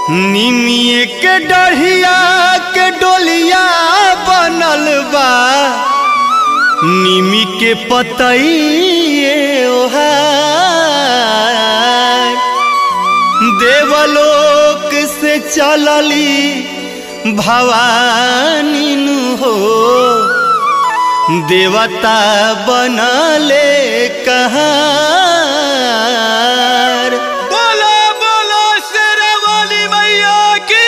निमिए के डढ़िया के डोलिया बनल बा निमी के पतइए ओहार देवलोक से चलली भवानी नु हो देवता बनले कहार बोलो बोलो शेरावाली मैया की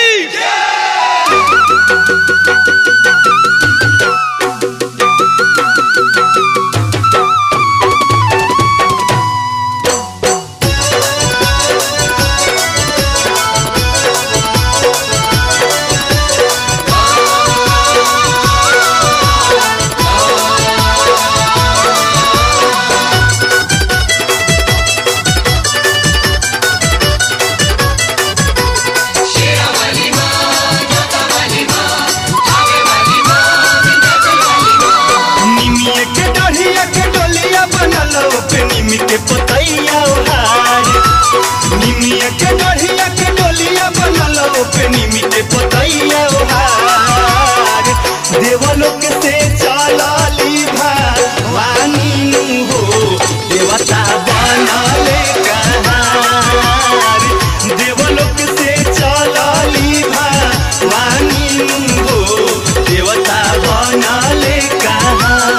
निमिए के डढ़िया के डोलिया बनल पे निमी के पतैया ओहार निमिए के डढ़िया के डोलिया बनल पे निमी के पतैया ओहार देवलोक से चलली भवानी नु हो देवता बनले कहार देवलोक से चलली भवानी नु हो देवता बनले कहार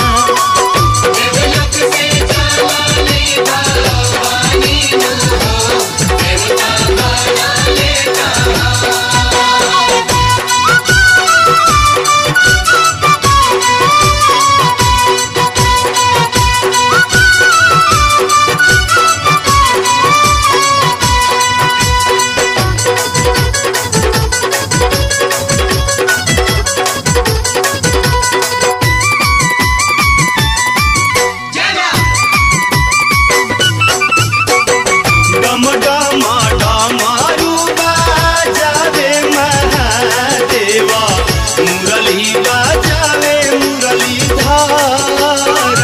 डम डम डमरू बाजावे महादेवा मुरली बाजावे मुरली धार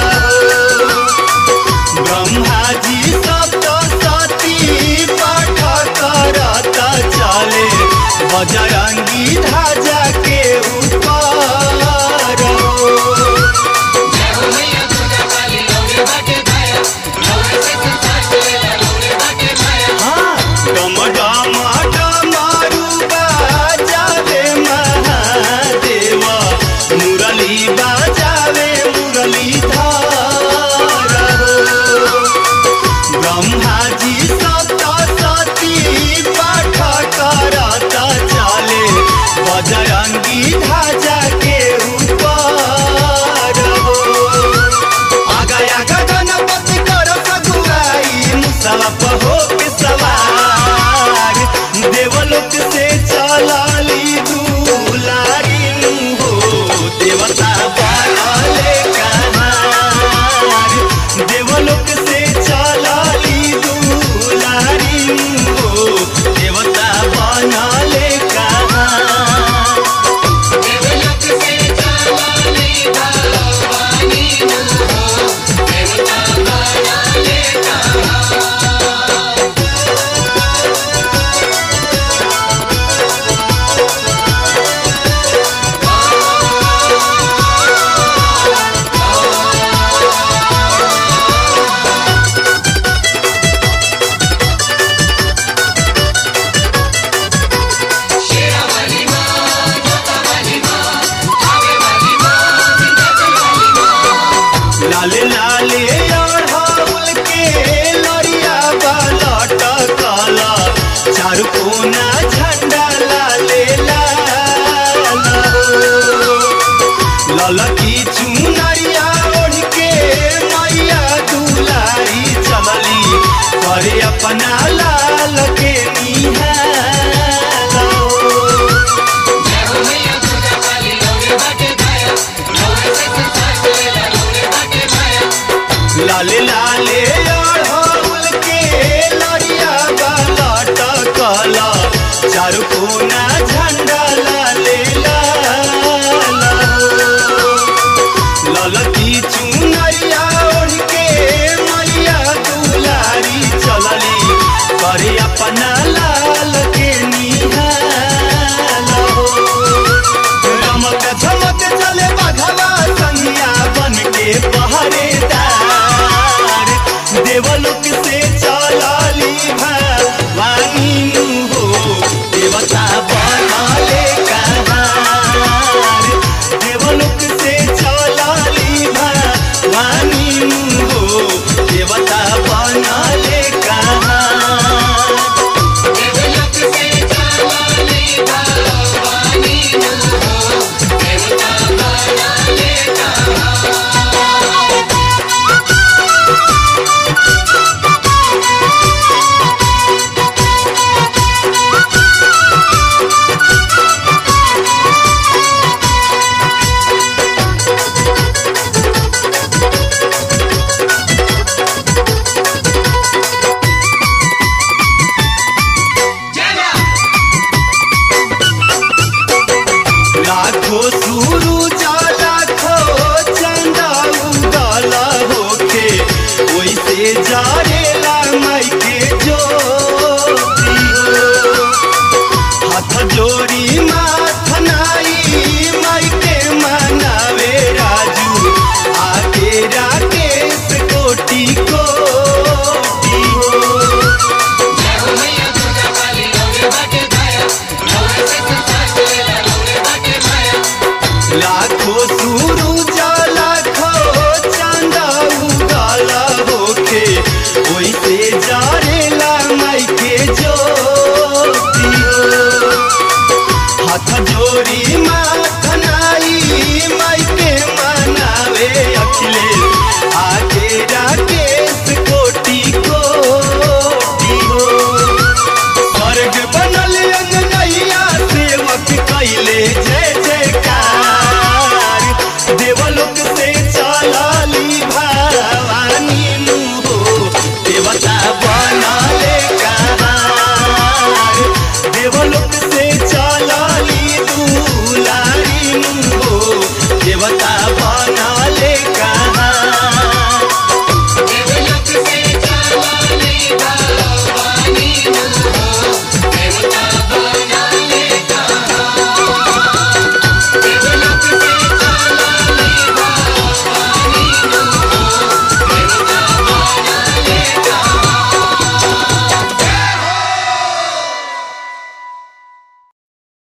ब्रह्मा जी सप्तशती पाठ करत चले बजरंगी ध्वजा के ऊपर डम डम डमरू बाजावे महादेवा मुरली बाजावे मुरली धार ब्रह्मा जी सप्तशती पाठ करत चले बजरंगी ध्वजा के ऊपर आगा आगा गणपति कर सगुआई मुसलप हो के सवार देवलोक से चलली दुलारी नु हो देवता बनले कहार देवलोक से चलली दुलारी नु हो देवता बनले कहार लाले लाले अढ़ौल के लरिया बालट काला चारू कोना झंडा लाले लाल ललकी चुनरिया ओढ़ के मैया दुलारी चलली करे अपना लाल के निहाल लाले लाले अढ़ौल के लरिया बालट काला चारू कोना झंडा लाले लाल ललकी चुनरिया ओढ़ के मैया दुलारी चलली करे अपना लाल के नी सुरु